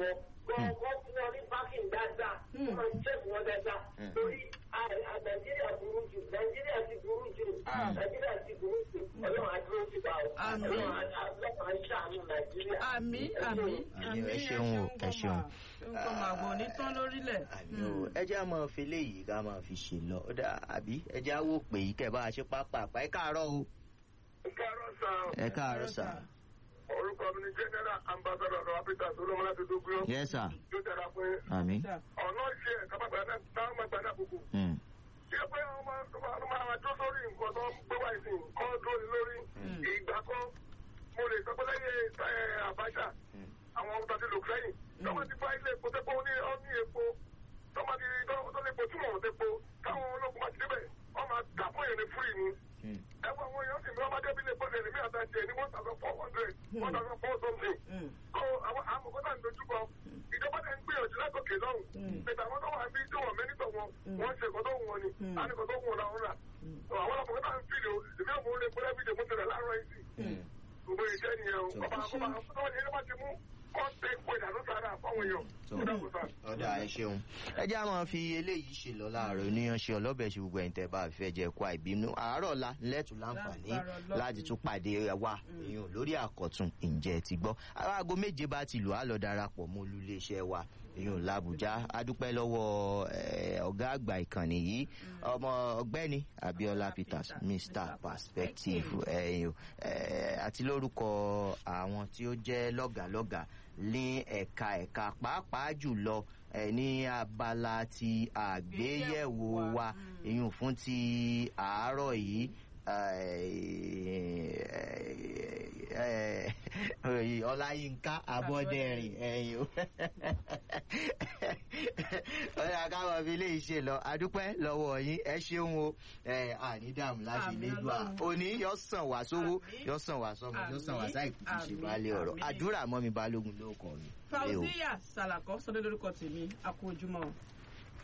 wọn kọ́kọ́ fún wọn ní pákìn dáadáa Hmm. wọ́n ṣẹ́ẹ̀kì wọn dáadáa Hmm. torí à- à- nàìjíríà burú jù nàìjíríà ti burú jù Hmm. nàìjíríà ti burú jù ọlọ́run àdúró ti bá ọ Àmín. ọlọ́run á- á- ọlọ́run á ṣàánú nàìjíríà. àmì Ẹ àmì ṣeun. àmì ẹ ṣeun o, ẹ ṣeun. nǹkan màgbọ́ ní tán lórílẹ̀. àmì o ẹ jẹ́ àmọ́ fi léyìí ká máa fi ṣe lọ ó dà àbí ẹ jẹ́ àwò pé yìí kẹ́ bá a ṣe pápá àpá ẹ káàárọ̀ o Ìkárọ̀ sàn. ẹ káàárọ̀ sà Orúkọ mi ni General Ambassador of Africa Solomon Adedokun. yẹ sà Yóò dára fún yín. àmì Ọ̀nà ìṣe ẹ̀ka máa gbàdá táwọn máa gbàdá gbogbo. Hmm. Ṣé pé wọ́n máa tó máa máa tó sórí nǹkan tó ń gbé wá ìsìn kọ́ tó ní lórí ìgbà kan mo lè sọ pé lẹ́yìn ẹ̀, Abacha Hmm. àwọn ọmọ tàbí lò sẹ́yìn. Tọ́mọ ti fa ilé epo tẹ́pọ̀ ní ọ́ ní epo. Tọ́mọ ti tọ́ tó lè po túmọ̀ wọn tẹ́po. Táwọn ológun máa ti débẹ̀, wọ́n máa dà fún èèyàn ní fúrì ni Hmm. ẹwọ àwọn èèyàn sì ní ọmọdé bí lè pọ́sẹ̀ ní mí àtàjẹ ní one thousand four hundred one thousand four something. kó àwọn àmọ̀kọ́tà ń dojúkọ ìjọba tẹ̀ ń gbìyànjú látòkè lọ́hùn. pẹ̀tà àwọn tó wà bí tó wọ̀n mẹ́nitọ̀ wọn wọ́n ṣe nǹkan tó wù wọn ni àníkàn tó wù wọn làwọn rà. àwọn àmọ̀kọ́tà ń fìlè o ìbí òun lè pẹ́lẹ́ fìdè mú tẹ̀lẹ̀ láàárọ̀ yìí sí. gbogbo ìṣẹ́ nìyẹn o ọba àkọ́bà àwọn ẹni bá ti mú kọ́ńtẹ̀ pé ìdánù sára fáwọn èèyàn. tó ó dàbò sáà. ọ̀dà ẹ ṣeun ẹ jẹ́ àmọ́ fi eléyìí ṣe lọ láàárọ̀ oníyanṣẹ́ ọlọ́bẹ̀ ṣe gbogbo ẹ̀ǹtẹ̀ bá fẹ́ jẹ́ kó àìbínú àárọ̀ la lẹ́tù láǹfààní Lágbára Ọlọ́run. láti tún pàdé wa èèyàn lórí àkọ́tún ǹjẹ́ ti gbọ́ aago méje bá ti lù á lọ darapọ̀ mọ́ olúléeṣẹ́ wa èèyàn làbújá adúpẹ́ lọ́wọ́ eh, ọ̀gá àgbà ìkànnì yìí ọmọ ọ̀gbẹ́ni Abiola Peters Mr Perspective ẹ̀yìn àti lórúkọ àwọn tí ó jẹ́ lọ́gàlọ́gà ní ẹ̀ka ẹ̀ka pàápàá jùlọ ẹ̀ ní abala ti àgbéyẹ̀wò wa èyàn fún ti àárọ̀ yìí ọláyínká abọ́dẹ̀rìn ẹ̀yìn o ọ̀rẹ́ akáwọ̀ fi lè ṣe lọ adúpẹ́ lọ́wọ́ yín ẹ ṣeun o ànídàmú láti Àmín lè dùn à Ọlọ́run. òní yọ sàn wá sówó Àmín. yọ sàn wá sọmọ yọ sàn wá Àmín. sáìkú ti ṣe Àmín. balẹ̀ ọ̀rọ̀ Àmín. àdúrà mọ́ mi balógun ló kọ́ mi. Ẹ o. fauziya salakọ sọdọ lórúkọ tèmi a kú ojúmọ́ o.